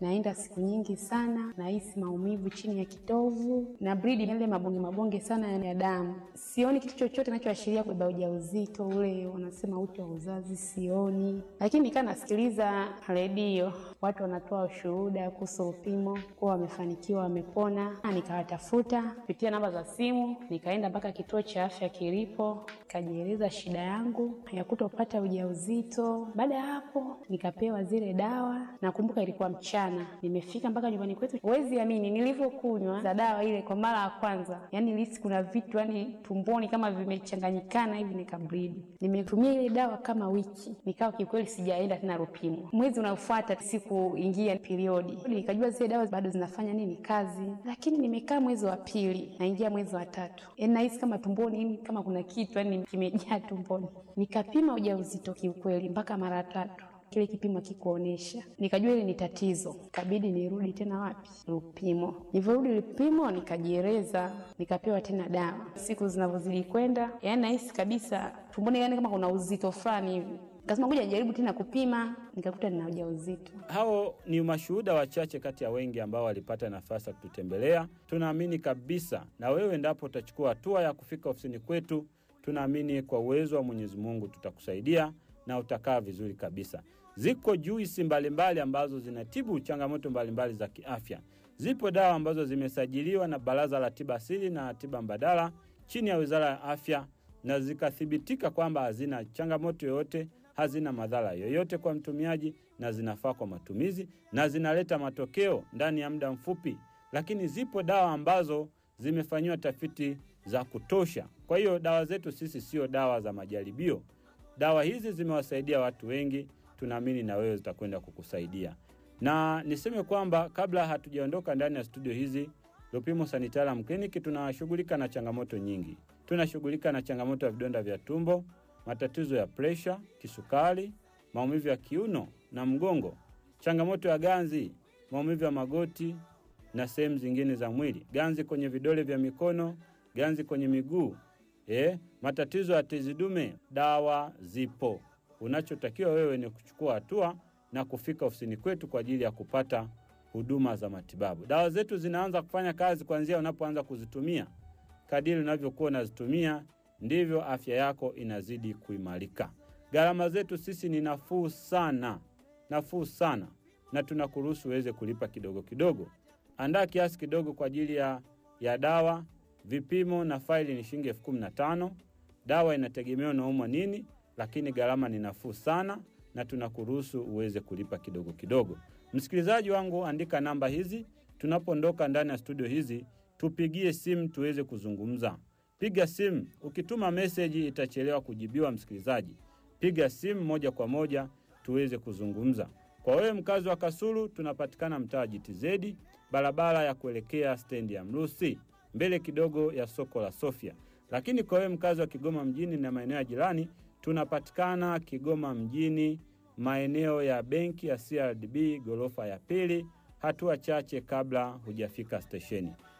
naenda siku nyingi sana, nahisi maumivu chini ya kitovu na bridi yale mabonge mabonge sana ya damu. Sioni kitu chochote kinachoashiria kubeba ujauzito ule, wanasema uti wa uzazi, sioni. Lakini nikaa nasikiliza redio, watu wanatoa ushuhuda kuhusu Lupimo kuwa wamefanikiwa, wamepona. Nikawatafuta kupitia namba za simu, nikaenda mpaka kituo cha afya kilipo, nikajieleza shida yangu ya kutopata ujauzito. Baada ya hapo, nikapewa zile dawa. Nakumbuka ilikuwa mchana, nimefika mpaka nyumbani kwetu. Huwezi amini nilivyokunywa za dawa ile kwa mara ya kwanza, yani nilihisi kuna vitu yani tumboni kama vimechanganyikana hivi, nikabridi. Nimetumia ile dawa kama wiki, nikawa kiukweli sijaenda tena Lupimo. Mwezi unaofuata sikuingia periodi, nikajua zile dawa bado zinafanya nini kazi, lakini nimekaa mwezi wa pili, naingia mwezi wa tatu, yani nahisi kama tumboni yani kama kuna kitu yani kimejaa tumboni. Nikapima ujauzito kiukweli mpaka mara tatu kile kipimo kikuonesha, nikajua ile ni tatizo, kabidi nirudi tena wapi? Lupimo. Nilivyorudi Lupimo nikajieleza, nikapewa tena dawa. Siku zinavyozidi kwenda, yani nahisi kabisa tumboni, yani kama kuna uzito fulani hivi Nikasema ngoja nijaribu tena kupima, nikakuta nina ujauzito. Hao ni mashuhuda wachache kati ya wengi ambao walipata nafasi ya kututembelea. Tunaamini kabisa na wewe, endapo utachukua hatua ya kufika ofisini kwetu, tunaamini kwa uwezo wa Mwenyezi Mungu tutakusaidia na utakaa vizuri kabisa. Ziko juisi mbalimbali ambazo zinatibu changamoto mbalimbali za kiafya. Zipo dawa ambazo zimesajiliwa na Baraza la Tiba Asili na Tiba Mbadala chini ya Wizara ya Afya na zikathibitika kwamba hazina changamoto yoyote, hazina madhara yoyote kwa mtumiaji, na zinafaa kwa matumizi na zinaleta matokeo ndani ya muda mfupi. Lakini zipo dawa ambazo zimefanyiwa tafiti za kutosha. Kwa hiyo dawa zetu sisi sio dawa za majaribio. Dawa hizi zimewasaidia watu wengi, tunaamini na wewe zitakwenda kukusaidia. Na niseme kwamba kabla hatujaondoka ndani ya studio hizi Lupimo Sanitarium Clinic tunashughulika na changamoto nyingi. Tunashughulika na changamoto ya vidonda vya tumbo, matatizo ya presha, kisukari, maumivu ya kiuno na mgongo, changamoto ya ganzi, maumivu ya magoti na sehemu zingine za mwili, ganzi kwenye vidole vya mikono, ganzi kwenye miguu, eh, matatizo ya tezi dume. Dawa zipo. Unachotakiwa wewe ni kuchukua hatua na kufika ofisini kwetu kwa ajili ya kupata huduma za matibabu. Dawa zetu zinaanza kufanya kazi kuanzia unapoanza kuzitumia. Kadiri unavyokuwa unazitumia ndivyo afya yako inazidi kuimarika. Gharama zetu sisi ni nafuu sana, nafuu sana, na tunakuruhusu uweze kulipa kidogo kidogo. Andaa kiasi kidogo kwa ajili ya, ya dawa. Vipimo na faili ni shilingi elfu kumi na tano. Dawa inategemea unaumwa nini, lakini gharama ni nafuu sana, na tunakuruhusu uweze kulipa kidogo kidogo. Msikilizaji wangu, andika namba hizi. Tunapoondoka ndani ya studio hizi, tupigie simu tuweze kuzungumza. Piga simu, ukituma meseji itachelewa kujibiwa. Msikilizaji, piga simu moja kwa moja tuweze kuzungumza. Kwa wewe mkazi wa Kasulu, tunapatikana mtaa GTZ, barabara ya kuelekea stendi ya Mrusi, mbele kidogo ya soko la Sofia. Lakini kwa wewe mkazi wa Kigoma mjini na maeneo ya jirani, tunapatikana Kigoma mjini, maeneo ya benki ya CRDB ghorofa ya pili, hatua chache kabla hujafika stesheni.